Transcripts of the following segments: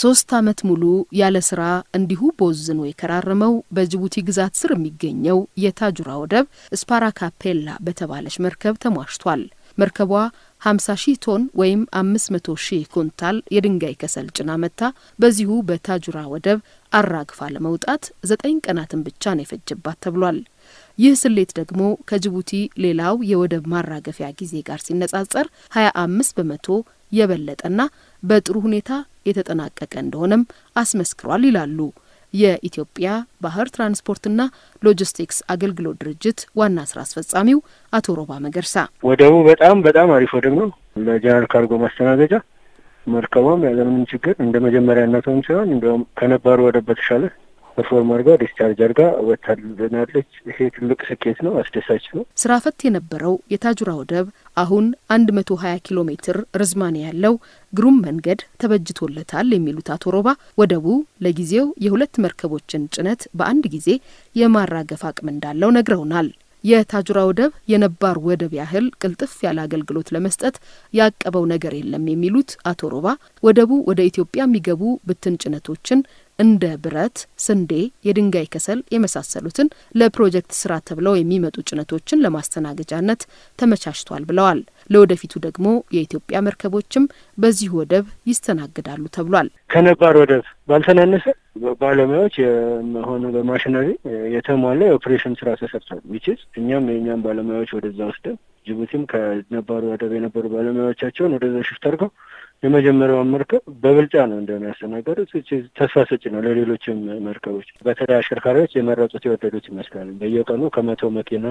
ሶስት ዓመት ሙሉ ያለ ስራ እንዲሁ ቦዝኖ የከራረመው በጅቡቲ ግዛት ስር የሚገኘው የታጁራ ወደብ ስፓራካፔላ በተባለች መርከብ ተሟሽቷል። መርከቧ 50 ሺህ ቶን ወይም 500 ሺህ ኩንታል የድንጋይ ከሰል ጭና መታ በዚሁ በታጁራ ወደብ አራግፋ ለመውጣት ዘጠኝ ቀናትን ብቻ ነው የፈጀባት ተብሏል። ይህ ስሌት ደግሞ ከጅቡቲ ሌላው የወደብ ማራገፊያ ጊዜ ጋር ሲነጻጸር 25 በመቶ የበለጠና በጥሩ ሁኔታ የተጠናቀቀ እንደሆነም አስመስክሯል ይላሉ የኢትዮጵያ ባህር ትራንስፖርትና ሎጂስቲክስ አገልግሎት ድርጅት ዋና ስራ አስፈጻሚው አቶ ሮባ መገርሳ። ወደቡ በጣም በጣም አሪፍ ወደብ ነው ለጀነራል ካርጎ ማስተናገጃ። መርከቧም ያለምንም ችግር እንደ መጀመሪያነቷም ሲሆን እንዲያውም ከነባሩ ወደብ በተሻለ ፐርፎርም አድርጋ ዲስቻርጅ አድርጋ ወታልናለች። ይሄ ትልቅ ስኬት ነው፣ አስደሳች ነው። ስራ ፈት የነበረው የታጁራ ወደብ አሁን አንድ መቶ ሀያ ኪሎ ሜትር ርዝማኔ ያለው ግሩም መንገድ ተበጅቶለታል የሚሉት አቶ ሮባ ወደቡ ለጊዜው የሁለት መርከቦችን ጭነት በአንድ ጊዜ የማራገፍ አቅም እንዳለው ነግረውናል። የታጁራ ወደብ የነባር ወደብ ያህል ቅልጥፍ ያለ አገልግሎት ለመስጠት ያቀበው ነገር የለም የሚሉት አቶ ሮባ ወደቡ ወደ ኢትዮጵያ የሚገቡ ብትን ጭነቶችን እንደ ብረት፣ ስንዴ፣ የድንጋይ ከሰል የመሳሰሉትን ለፕሮጀክት ስራ ተብለው የሚመጡ ጭነቶችን ለማስተናገጃነት ተመቻችቷል ብለዋል። ለወደፊቱ ደግሞ የኢትዮጵያ መርከቦችም በዚሁ ወደብ ይስተናግዳሉ ተብሏል። ከነባር ወደብ ባልተናነሰ ባለሙያዎች የሆኑ በማሽነሪ የተሟላ የኦፕሬሽን ስራ ተሰርቷል። ዊችዝ እኛም የእኛም ባለሙያዎች ወደዛ ወስደን ጅቡቲም ከነባሩ ወደብ የነበሩ ባለሙያዎቻቸውን ወደዛ ሽፍት አድርገው የመጀመሪያውን መርከብ በብልጫ ነው እንደሆነ ያስተናገዱት። ተስፋ ሰጪ ነው ለሌሎችም መርከቦች። በተለይ አሽከርካሪዎች የመረጡት የወደዱት ይመስላል። በየቀኑ ከመቶ መኪና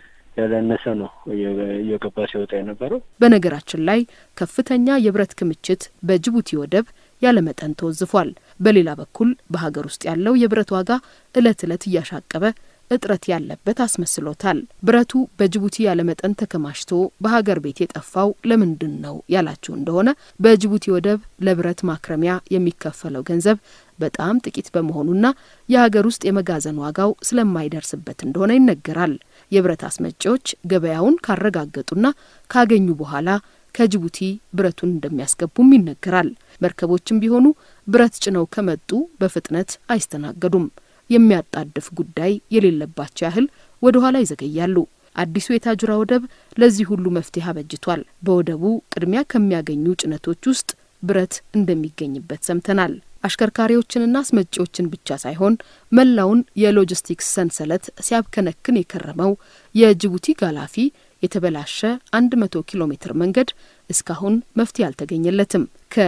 ያላነሰ ነው እየገባ ሲወጣ የነበረው። በነገራችን ላይ ከፍተኛ የብረት ክምችት በጅቡቲ ወደብ ያለመጠን ተወዝፏል። በሌላ በኩል በሀገር ውስጥ ያለው የብረት ዋጋ እለት እለት እያሻቀበ እጥረት ያለበት አስመስሎታል። ብረቱ በጅቡቲ ያለመጠን ተከማችቶ በሀገር ቤት የጠፋው ለምንድን ነው ያላችሁ እንደሆነ በጅቡቲ ወደብ ለብረት ማክረሚያ የሚከፈለው ገንዘብ በጣም ጥቂት በመሆኑና የሀገር ውስጥ የመጋዘን ዋጋው ስለማይደርስበት እንደሆነ ይነገራል። የብረት አስመጪዎች ገበያውን ካረጋገጡና ካገኙ በኋላ ከጅቡቲ ብረቱን እንደሚያስገቡም ይነገራል። መርከቦችም ቢሆኑ ብረት ጭነው ከመጡ በፍጥነት አይስተናገዱም። የሚያጣድፍ ጉዳይ የሌለባቸው ያህል ወደ ኋላ ይዘገያሉ። አዲሱ የታጁራ ወደብ ለዚህ ሁሉ መፍትሄ አበጅቷል። በወደቡ ቅድሚያ ከሚያገኙ ጭነቶች ውስጥ ብረት እንደሚገኝበት ሰምተናል። አሽከርካሪዎችንና አስመጪዎችን ብቻ ሳይሆን መላውን የሎጂስቲክስ ሰንሰለት ሲያብከነክን የከረመው የጅቡቲ ጋላፊ የተበላሸ 100 ኪሎ ሜትር መንገድ እስካሁን መፍትሄ አልተገኘለትም።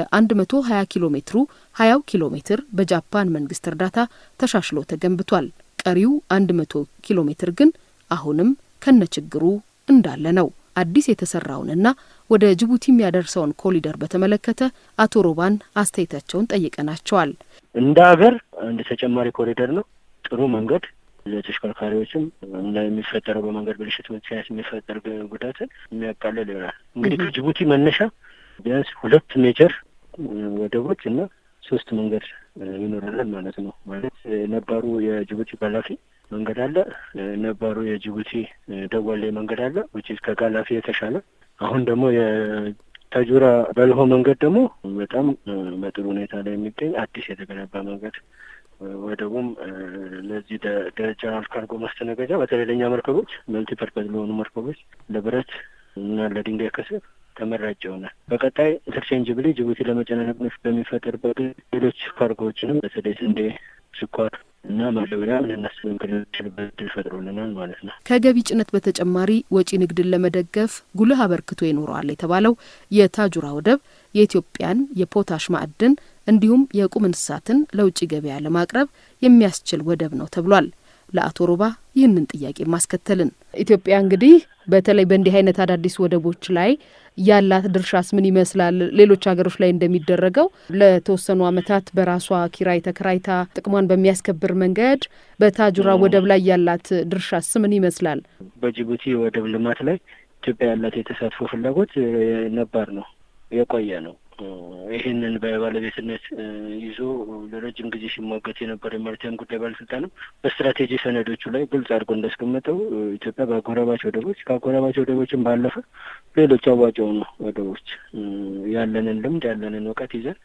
ከ120 ኪሎ ሜትሩ 20 ኪሎ ሜትር በጃፓን መንግስት እርዳታ ተሻሽሎ ተገንብቷል። ቀሪው 100 ኪሎ ሜትር ግን አሁንም ከነችግሩ እንዳለ ነው። አዲስ የተሰራውንና ወደ ጅቡቲ የሚያደርሰውን ኮሊደር በተመለከተ አቶ ሮባን አስተያየታቸውን ጠይቀናቸዋል። እንደ ሀገር አንድ ተጨማሪ ኮሪደር ነው። ጥሩ መንገድ ለተሽከርካሪዎችም እና የሚፈጠረው በመንገድ ብልሽት ምክንያት የሚፈጠር ጉዳትን የሚያቃልል ይሆናል። እንግዲህ ከጅቡቲ መነሻ ቢያንስ ሁለት ሜጀር ወደቦች እና ሶስት መንገድ ይኖረናል ማለት ነው። ማለት ነባሩ የጅቡቲ ጋላፊ መንገድ አለ፣ ነባሩ የጅቡቲ ደወሌ መንገድ አለ ውጭ ከጋላፊ የተሻለ አሁን ደግሞ የታጁራ በልሆ መንገድ ደግሞ በጣም በጥሩ ሁኔታ ላይ የሚገኝ አዲስ የተገነባ መንገድ ወደቡም ለዚህ ለጀነራል ካርጎ ማስተናገጃ በተለይ ለእኛ መርከቦች መልቲፐርፐዝ ለሆኑ መርከቦች ለብረት እና ለድንጋይ ከሰል ተመራጭ ይሆናል። በቀጣይ ኢንተርቼንጅብሊ ጅቡቲ ለመጨናነቅ በሚፈጠርበት ሌሎች ካርጎዎችንም በተለይ ስንዴ፣ ስኳር እና ማዳበሪያ ልናስብ የምንችልበት እድል ፈጥሮልናል ማለት ነው። ከገቢ ጭነት በተጨማሪ ወጪ ንግድን ለመደገፍ ጉልህ አበርክቶ ይኖረዋል የተባለው የታጁራ ወደብ የኢትዮጵያን የፖታሽ ማዕድን እንዲሁም የቁም እንስሳትን ለውጭ ገበያ ለማቅረብ የሚያስችል ወደብ ነው ተብሏል። ለአቶ ሮባ ይህንን ጥያቄ ማስከተልን ኢትዮጵያ እንግዲህ በተለይ በእንዲህ አይነት አዳዲስ ወደቦች ላይ ያላት ድርሻስ ምን ይመስላል? ሌሎች ሀገሮች ላይ እንደሚደረገው ለተወሰኑ ዓመታት በራሷ ኪራይ ተከራይታ ጥቅሟን በሚያስከብር መንገድ በታጁራ ወደብ ላይ ያላት ድርሻስ ምን ይመስላል? በጅቡቲ ወደብ ልማት ላይ ኢትዮጵያ ያላት የተሳትፎ ፍላጎት ነባር ነው፣ የቆየ ነው። ይህንን በባለቤትነት ይዞ ለረጅም ጊዜ ሲሟገት የነበረ የማሪታይም ጉዳይ ባለስልጣንም በስትራቴጂ ሰነዶቹ ላይ ግልጽ አድርጎ እንዳስቀመጠው ኢትዮጵያ በአጎራባች ወደቦች ከአጎራባች ወደቦችም ባለፈ ሌሎች አዋጭ የሆኑ ወደቦች ያለንን ልምድ ያለንን እውቀት ይዘን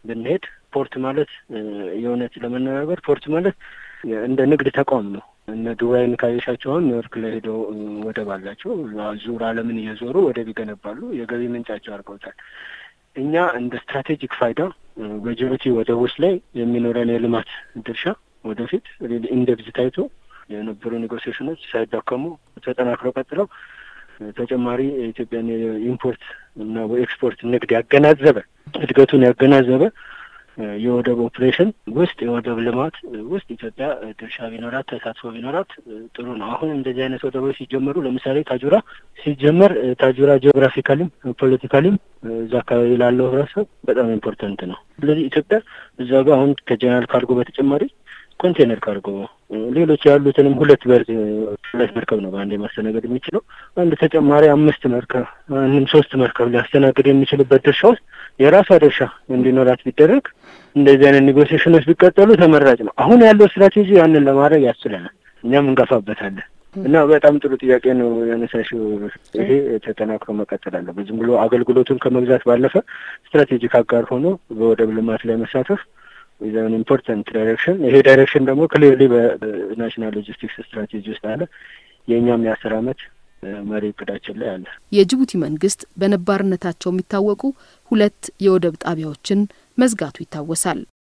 ብንሄድ ፖርት ማለት የእውነት ለመነጋገር ፖርት ማለት እንደ ንግድ ተቋም ነው። እነ ዱባይን ካየሻቸው አሁን ኒውዮርክ ላይ ሄደው ወደብ አላቸው። ዙር ዓለምን እየዞሩ ወደብ ይገነባሉ። የገቢ ምንጫቸው አድርገውታል። እኛ እንደ ስትራቴጂክ ፋይዳ በጅቡቲ ወደቦች ላይ የሚኖረን የልማት ድርሻ ወደፊት ኢንደብዝ ታይቶ የነበሩ ኔጎሲዬሽኖች ሳይዳከሙ ተጠናክረው ቀጥለው ተጨማሪ የኢትዮጵያን የኢምፖርት እና ኤክስፖርት ንግድ ያገናዘበ እድገቱን ያገናዘበ የወደብ ኦፕሬሽን ውስጥ የወደብ ልማት ውስጥ ኢትዮጵያ ድርሻ ቢኖራት ተሳትፎ ቢኖራት ጥሩ ነው። አሁን እንደዚህ አይነት ወደቦች ሲጀመሩ ለምሳሌ ታጁራ ሲጀመር ታጁራ ጂኦግራፊካሊም ፖለቲካሊም እዛ አካባቢ ላለው ህብረተሰብ በጣም ኢምፖርታንት ነው። ስለዚህ ኢትዮጵያ እዛ ጋር አሁን ከጀነራል ካርጎ በተጨማሪ ኮንቴነር ካርጎ ሌሎች ያሉትንም ሁለት በር ሁለት መርከብ ነው በአንድ ማስተናገድ የሚችለው አንድ ተጨማሪ አምስት መርከብ ወይም ሶስት መርከብ ሊያስተናግድ የሚችልበት ድርሻ ውስጥ የራሷ ድርሻ እንዲኖራት ቢደረግ እንደዚህ አይነት ኔጎሲዬሽኖች ቢቀጠሉ ተመራጭ ነው። አሁን ያለው ስትራቴጂ ያንን ለማድረግ ያስችለናል። እኛም እንገፋበታለን እና በጣም ጥሩ ጥያቄ ነው ያነሳሽው። ይሄ ተጠናክሮ መቀጠል አለበት። ዝም ብሎ አገልግሎቱን ከመግዛት ባለፈ ስትራቴጂክ አጋር ሆኖ በወደብ ልማት ላይ መሳተፍ ኢዛን ኢምፖርታንት ዳይሬክሽን። ይሄ ዳይሬክሽን ደግሞ ክሊርሊ በናሽናል ሎጂስቲክስ ስትራቴጂ ውስጥ አለ። የእኛም የአስር አመት መሪ እቅዳችን ላይ አለ። የጅቡቲ መንግስት በነባርነታቸው የሚታወቁ ሁለት የወደብ ጣቢያዎችን መዝጋቱ ይታወሳል።